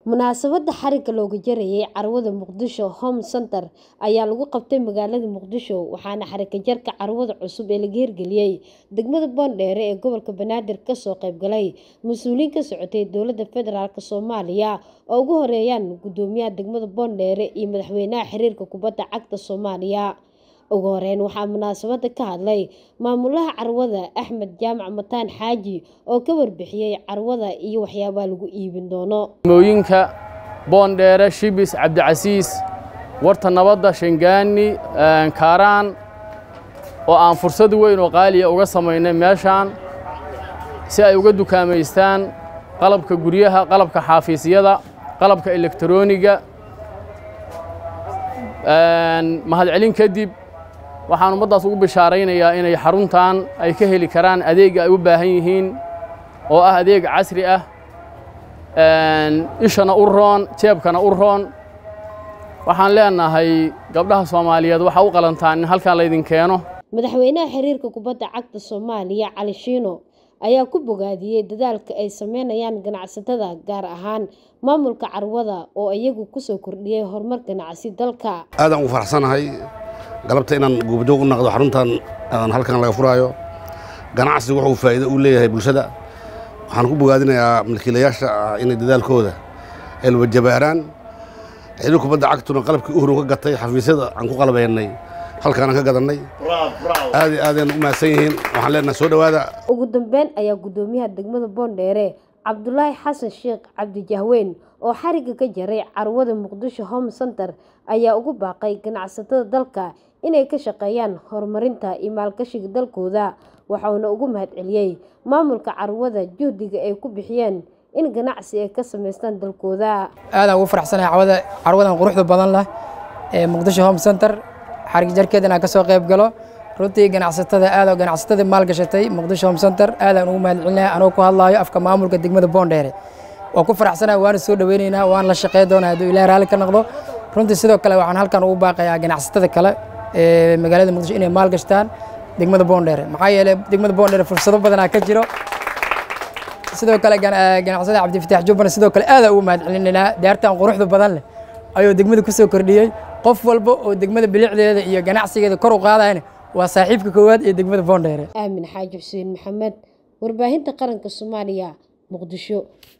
Munaasabadda xarigga looga jarayay carwada Muqdisho Home Centre ayaa lagu qabtay magaalada Muqdisho waxaana xarigga jarka carwada cusub ee laga hirgeliyay degmada Boondere ee gobolka Banaadir ka soo qayb galay mas'uuliyiin ka socotay dowladda federaalk Soomaaliya oo ugu horeeyaan guddoomiyaha degmada Boondere iyo madaxweynaha xiriirka kubadda cagta Soomaaliya ugu horeyn waxaa munaasabadda ka hadlay maamulaha carwada Axmed Jaamac Mataan Xaaji oo ka warbixiyay carwada iyo waxyaabaha lagu iibin doono mooyinka boondheere shibis cabdicasiis warta nabadda shangaani kaaraan oo aan fursad weyn oo qaaliya uga samaynay meeshaan si ay uga dukaamaystaan qalabka guryaha qalabka xaafiisyada qalabka elektarooniga mahadcelin kadib waxaan ummaddaas ugu bishaaraynayaa inay xaruntan ay ka heli karaan adeega ay u baahan yihiin oo ah adeeg casri ah ishana u roon jeebkana u roon waxaan leenahay gabdhaha soomaaliyeed waxaa u qalantaan in halkan laydin keeno madaxweynaha xiriirka kubadda cagta Soomaaliya Cali Shiino ayaa ku bogaadiyey dadaalka ay sameynayaan ganacsatada gaar ahaan maamulka carwada oo iyagu ku soo kordhiyay horumar ganacsi dalka aadaan ugu faraxsanahay galabta inaan goobjoog u noqdo xaruntan aan halkan laga furaayo ganacsigu wuxuu faa'iido u leeyahay bulshada waxaan ku bogaadinayaa milkiilayaasha inay dadaalkooda ay wajabaaraan xiriir kubadda cagtuna qalabkii u horun ka gatay xafiisyada aan ku qalabaynay halkaan aan ka gadannay aad iyo aadayna u mahadsan yihiin waxaan leenahay soo dhowaada ugu dambeyn ayaa guddoomiyaha degmada Boondere Cabdulaahi Xasan Sheekh Cabdi Jahweyn oo xarigga ka jaray carwada Muqdisho Home Centre ayaa ugu baaqay ganacsatada dalka inay ka shaqeeyaan horumarinta iyo maalgashiga dalkooda waxaana ugu mahadceliyey maamulka carwada juhdiga ay ku bixiyeen in ganacsi ay ka samaystaan dalkooda aadaan ugu faraxsanahay carwada carwadan quruxda badan leh ee Muqdisho Home Centre xarig jarkeeda inaan ka soo qayb galo runtii ganacsatada aad oo ganacsatada maalgashatay Muqdisho Home Centre aadaan ugu mahadcelinayaa anoo ku hadlaayo afka maamulka degmada Boondere waa ku faraxsanahay waana soo dhaweynaynaa waan la shaqeyn doonaa hadduu ilaahay raalli ka noqdo runtii sidoo kale waxaan halkan ugu baaqayaa ganacsatada kale ee magaalada Muqdisho inay maalgashtaan degmada Boondere maxaa yeelay degmada Boondere fursado badan ka jiro sidoo kale ganacsada Cabdifataax Jubban sidoo kale aad ugu mahadcelinaynaa daartan quruxda badan leh ayuu degmada ku soo kordhiyay qof walba oo degmada bilicdeeda iyo ganacsigeeda kor u qaadayna waa saaxiibka koowaad ee degmada Boondere Aamin Xaaji Xuseen Maxamed warbaahinta qaranka Soomaaliya Muqdisho